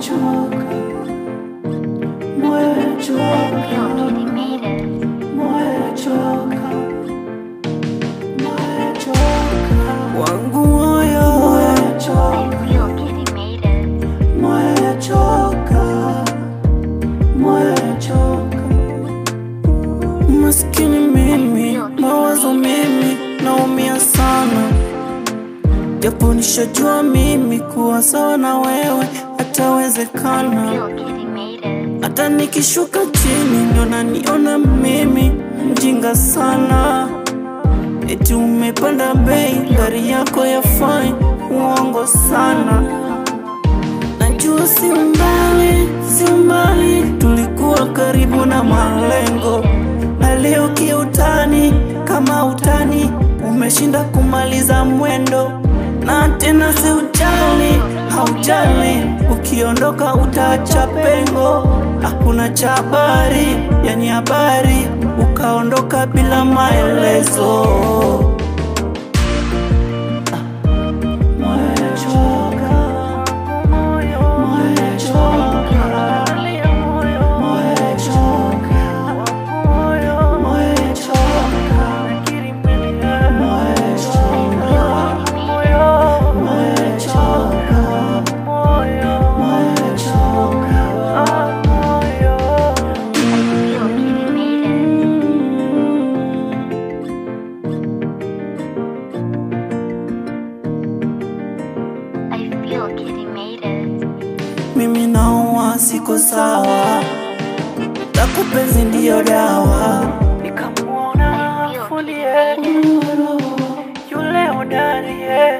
choka, moyo choka, moyo choka, moyo choka, wangu moyo, moyo choka, moyo choka, moyo choka. Maskini mimi, mawazo mimi, naumia sana, japo nishajua mimi kuwa sawa na wewe hatawezekana. Hata nikishuka chini ndo naniona mimi mjinga sana, eti umepanda bei, gari yako ya fine, uongo sana. Najua si mbali, si mbali, tulikuwa karibu na malengo, na leo kiutani, kama utani umeshinda kumaliza mwendo, na tena si ujali, haujali, ukiondoka utaacha pengo, hakuna cha habari, yani habari, ukaondoka bila maelezo. Moyo choka, moyo choka, moyo choka, moyo choka, moyo choka, moyo choka, moyo choka. Mimi naua siko sawa, takupenzi ndiyo dawa. Nikamwona fundi yule hodari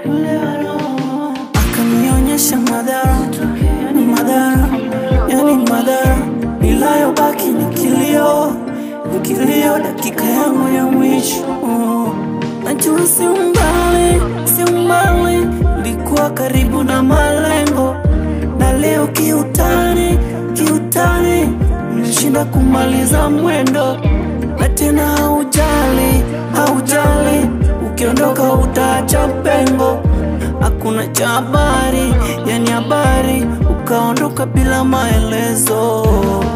akanionyesha madhara madhara, yani madhara nilayobaki ni kilio, ni kilio, dakika yangu ya mwisho. Najua si mbali, si mbali, likuwa karibu na malengo, na leo kiutani, kiutani nimeshinda kumaliza mwendo, na tena haujali, haujali, ukiondoka utaacha pengo, hakuna cha habari, yani habari, ukaondoka bila maelezo.